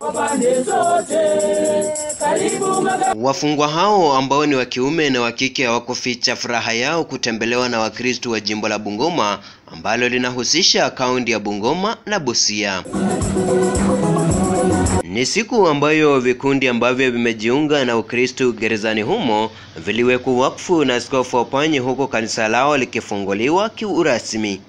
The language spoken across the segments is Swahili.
kwa pande zote. Karibu maga Wafungwa hao ambao ni wa kiume na wa kike hawakuficha furaha yao kutembelewa na Wakristo wa jimbo la Bungoma ambalo linahusisha kaunti ya Bungoma na Busia. Ni siku ambayo vikundi ambavyo vimejiunga na Ukristo gerezani humo viliwekwa wakfu na Askofu Opanyi huku kanisa lao likifunguliwa kiurasmi.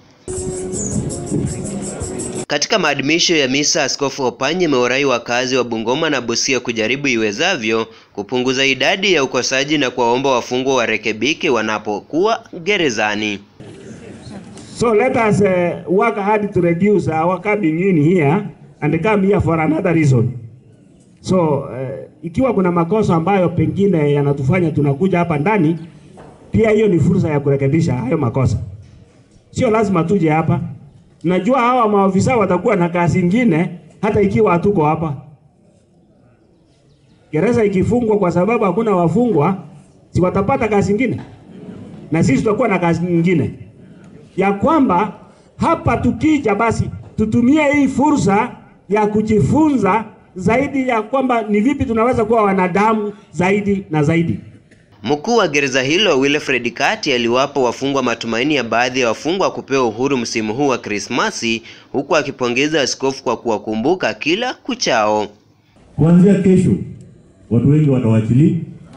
Katika maadhimisho ya misa, Askofu Opanyi ameurai wakazi wa Bungoma na Busia kujaribu iwezavyo kupunguza idadi ya ukosaji na kuwaomba wafungwa warekebike wanapokuwa gerezani. So let us uh, work hard to reduce our coming in here and come here for another reason. So uh, ikiwa kuna makosa ambayo pengine yanatufanya tunakuja hapa ndani, pia hiyo ni fursa ya kurekebisha hayo makosa. Sio lazima tuje hapa. Najua hawa maofisa watakuwa na kazi ingine hata ikiwa hatuko hapa. Gereza ikifungwa kwa sababu hakuna wafungwa, si watapata kazi ingine, na sisi tutakuwa na kazi nyingine ya kwamba hapa tukija basi tutumie hii fursa ya kujifunza zaidi ya kwamba ni vipi tunaweza kuwa wanadamu zaidi na zaidi. Mkuu wa gereza hilo Wilfred Kati aliwapa wafungwa matumaini ya baadhi ya wafungwa kupewa uhuru msimu huu wa Krismasi, huku akipongeza askofu kwa kuwakumbuka kila kuchao. Kuanzia kesho watu wengi watawachiliwa.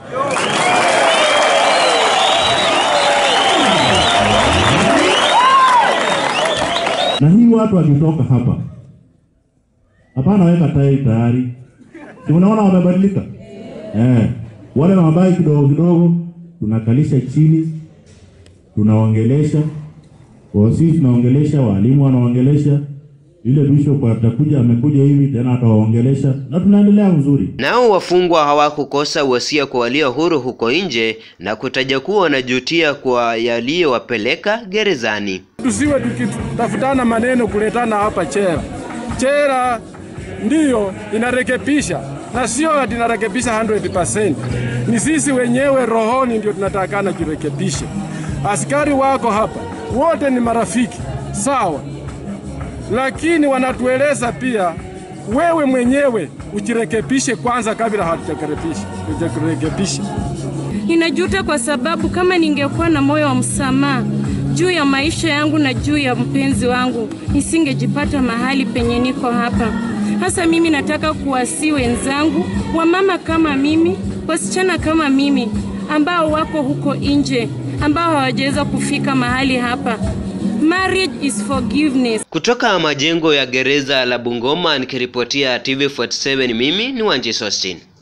Na hii watu wakitoka hapa, hapana, weka tai tayari, si unaona wamebadilika eh. Wale mabai kidogo kidogo tunakalisha chini, tunaongelesha kwa sisi, tunaongelesha walimu, wanaongelesha yule bishop atakuja, amekuja hivi tena atawaongelesha, na tunaendelea vizuri. Nao wafungwa hawakukosa wasia kwa walio huru huko nje na kutaja kuwa wanajutia kwa yaliyowapeleka gerezani. tusiwe tukitafutana maneno kuletana hapa chera. Chera ndiyo inarekebisha na sio ati inarekebisha 100%. Ni sisi wenyewe rohoni ndio tunatakana jirekebishe. Askari wako hapa wote ni marafiki sawa, lakini wanatueleza pia wewe mwenyewe ujirekebishe kwanza kabla hatujakurekebisha hatujakurekebisha. Ninajuta kwa sababu kama ningekuwa na moyo wa msamaha juu ya maisha yangu na juu ya mpenzi wangu, nisingejipata mahali penye niko hapa. Hasa mimi nataka kuwasi wenzangu, wamama kama mimi, wasichana kama mimi, ambao wako huko nje, ambao hawajaweza kufika mahali hapa. Marriage is forgiveness. Kutoka majengo ya gereza la Bungoma nikiripotia TV47 mimi ni Wanji Sostin.